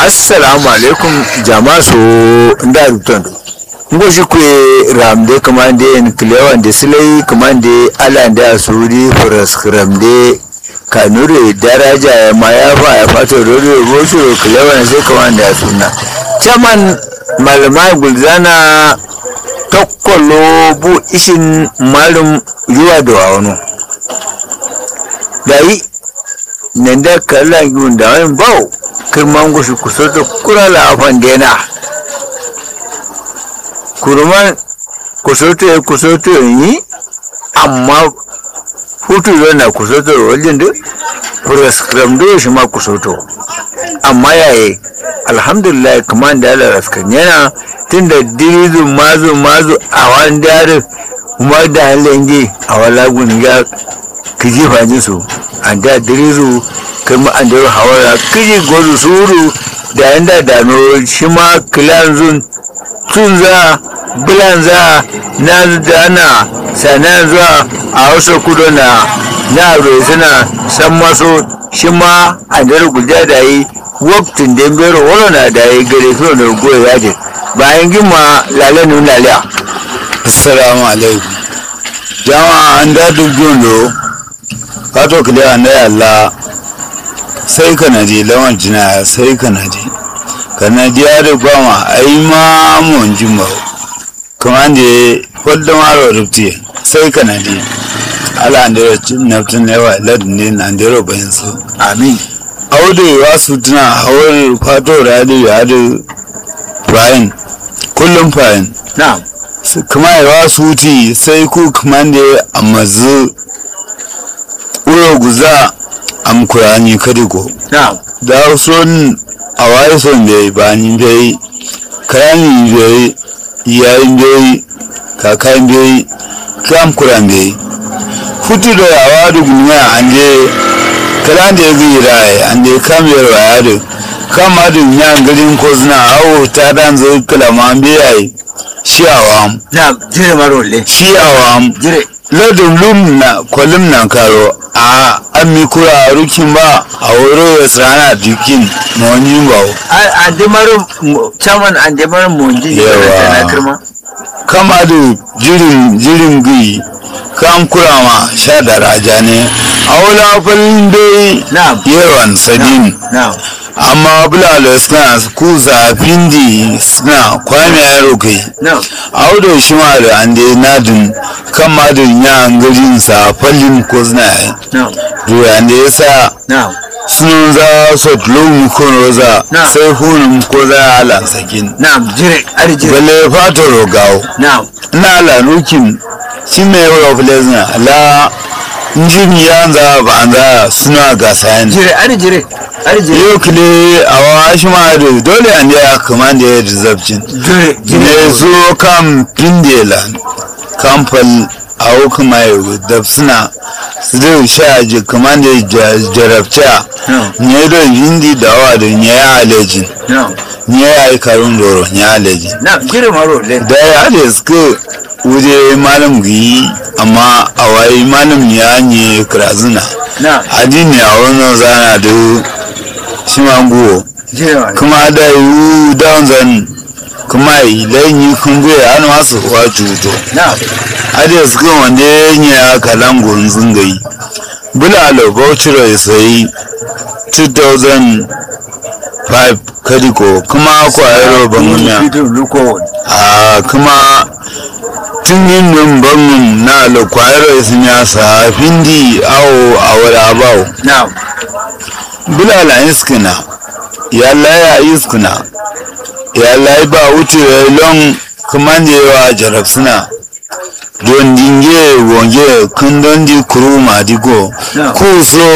assalamu alaikum jama'a so nda rubutan ngo shi kwe ramde kamande nklewa nde silai kamande ala nde asuri foras ramde kanure daraja ya mayafa ya fato rori rosu klewa na sai kamande asuna chairman malama gulzana tokkolo bu ishin malum yuwa da wano dayi nenda kala yunda wani bau kirman gushi kusoto kurala afan dena kurman kusoto ya kusoto yi amma hutu yana kusoto wajen da prescribe do shi ma kusoto amma yayi alhamdulillah kamar da ala raskan yana tun da dirizu mazu mazu a wani dare kuma da halin a wala gun ya kiji fajin su an da dirizu kuma an da hawara kiji gozu suru da yanda dano shi ma kilanzun tun za bilan za na dana sana zuwa a wasu kudu na na suna san maso shi ma an da guja da yi waktin da bero wani na da yi gare fiye da goya yaji bayan gima lalenu laliya assalamu alaikum jama'a an da dubbiyon lo kato kile an da yalla sai kanadi lawan jina sai kanadi kanadi ya da gwama ai ma mun jimba kuma da wadda maro rufti sai kanadi ala an da naftun yawa ladin ne na an da bayan su amin audu ya su tuna hawar fato radi ya da fayin kullum fayin na'am kuma yawa su ti sai ku kuma da a mazu uro guza am kurani kadiko na'am da son a waye son bai ba ni bai karani bai yayin bai kakan bai kam kuran bai hutu da yawa da guniya an je kalan da ya zai rai an je kam yarwa ya da kama da yan garin ko suna awo ta dan zo kalama bai shi awam na'am jire marole shi awam jire ladin lum na kwalim nan karo a an mi kura rukin ba a wuro ya tsana dukin na wani ba an de maro chairman an de maro monji Yawa. na kirma kama da jirin jirin gui kam kura ma sha da raja ne a wula falin dai na'am yawan sadin na'am amma bulalo suna ku zafin di suna kwame yaro kai na'am audo shi ma da an dai nadin kama da yan garin sa fallin ko suna yi na'am Ruwa da ya sa na'am sun za su tulu kono za Na. sai hunun ko za a ala sakin na'am jire ari jire balle fata rogawo na'am na ala nukin shi mai yawa filezina ala njin ya za ba an za suna gasa ne jire ari jire ari jire yau kile a wa shi ma da dole an ya kama da ya rizabcin jire ne jire zo kan pindela kamfal a hukuma yau da suna su zai sha ji kama da ya jarabta na'am nye do hindi dawa da nye ya alejin na'am nye ya yi karun doro nye alejin na'am jire marole da ya da suka wuje malam gi amma a wayi malam ya nye krazuna na'am adini a wannan zana da shi mango jire marole kuma da yi down zan kuma yi lanyi kungo ya hannu masu wa juto na'am ade suka wanda ya yi ya kalan gunzun gai bulalo bauchiro ya sayi 2005 kadiko kuma kwayar bangunya Fitin luko a kuma tun yin nan bangun na alo kwayar ya sun ya sa findi awo a wada bawo na'am bulala iskina ya laya iskina ya layi ba wuce ya lon kuma ne yawa jarab suna don dinge wonge kun don di kuru ma digo Yeah. ku so